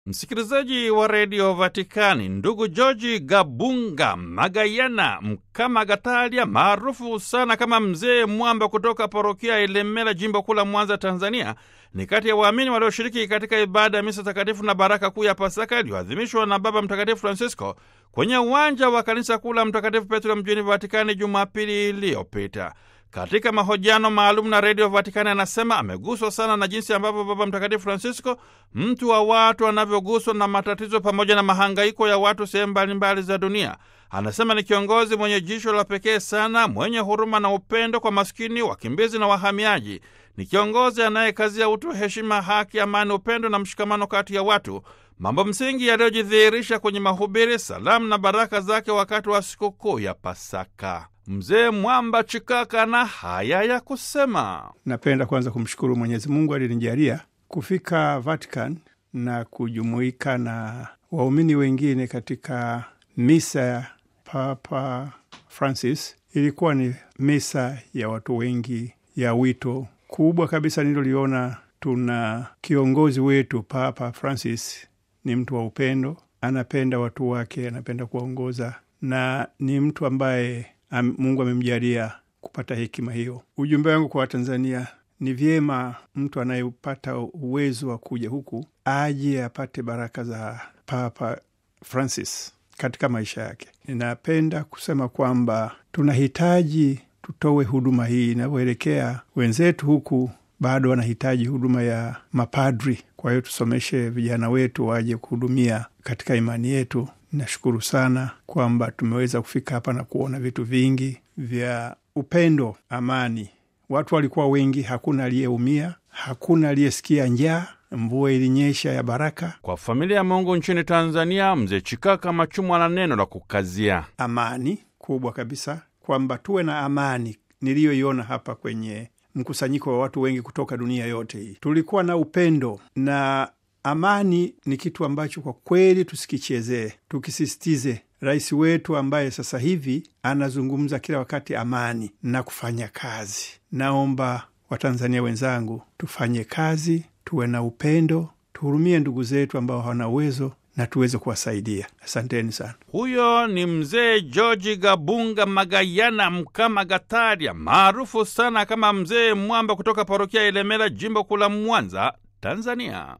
Msikilizaji wa redio Vatikani, ndugu Georgi Gabunga Magayana Mkamagatalia, maarufu sana kama Mzee Mwamba, kutoka parokia ya Ilemela, jimbo kuu la Mwanza, Tanzania, ni kati ya waamini walioshiriki katika ibada ya misa takatifu na baraka kuu ya Pasaka iliyoadhimishwa na Baba Mtakatifu Francisco kwenye uwanja wa kanisa kuu la Mtakatifu Petro mjini Vatikani Jumapili iliyopita. Katika mahojiano maalum na redio Vatikani anasema ameguswa sana na jinsi ambavyo Baba Mtakatifu Francisco, mtu wa watu, anavyoguswa na matatizo pamoja na mahangaiko ya watu sehemu mbalimbali za dunia. Anasema ni kiongozi mwenye jicho la pekee sana, mwenye huruma na upendo kwa maskini, wakimbizi na wahamiaji. Ni kiongozi anayekazia utu, heshima, haki, amani, upendo na mshikamano kati ya watu, mambo msingi yaliyojidhihirisha kwenye mahubiri, salamu na baraka zake wakati wa sikukuu ya Pasaka. Mzee Mwamba Chikaka na haya ya kusema: Napenda kwanza kumshukuru Mwenyezi Mungu alinijalia kufika Vatican na kujumuika na waumini wengine katika misa ya Papa Francis. Ilikuwa ni misa ya watu wengi ya wito kubwa kabisa nililoliona. Tuna kiongozi wetu Papa Francis ni mtu wa upendo, anapenda watu wake, anapenda kuwaongoza na ni mtu ambaye Am, Mungu amemjalia kupata hekima hiyo. Ujumbe wangu kwa Watanzania ni vyema mtu anayepata uwezo wa kuja huku aje apate baraka za Papa Francis katika maisha yake. Ninapenda kusema kwamba tunahitaji tutoe huduma hii inavyoelekea. Wenzetu huku bado wanahitaji huduma ya mapadri, kwa hiyo tusomeshe vijana wetu waje kuhudumia katika imani yetu. Nashukuru sana kwamba tumeweza kufika hapa na kuona vitu vingi vya upendo, amani. Watu walikuwa wengi, hakuna aliyeumia, hakuna aliyesikia njaa. Mvua ilinyesha ya baraka. Kwa familia ya Mungu nchini Tanzania, mzee Chikaka Machumwa na neno la kukazia amani kubwa kabisa, kwamba tuwe na amani niliyoiona hapa kwenye mkusanyiko wa watu wengi kutoka dunia yote hii. Tulikuwa na upendo na amani ni kitu ambacho kwa kweli tusikichezee, tukisisitize. Rais wetu ambaye sasa hivi anazungumza kila wakati amani na kufanya kazi. Naomba Watanzania wenzangu tufanye kazi, tuwe na upendo, tuhurumie ndugu zetu ambao hawana uwezo na tuweze kuwasaidia. Asanteni sana. Huyo ni mzee Georgi Gabunga Magayana Mkamagataria, maarufu sana kama Mzee Mwamba, kutoka parokia ya Ilemela, jimbo kuu la Mwanza, Tanzania.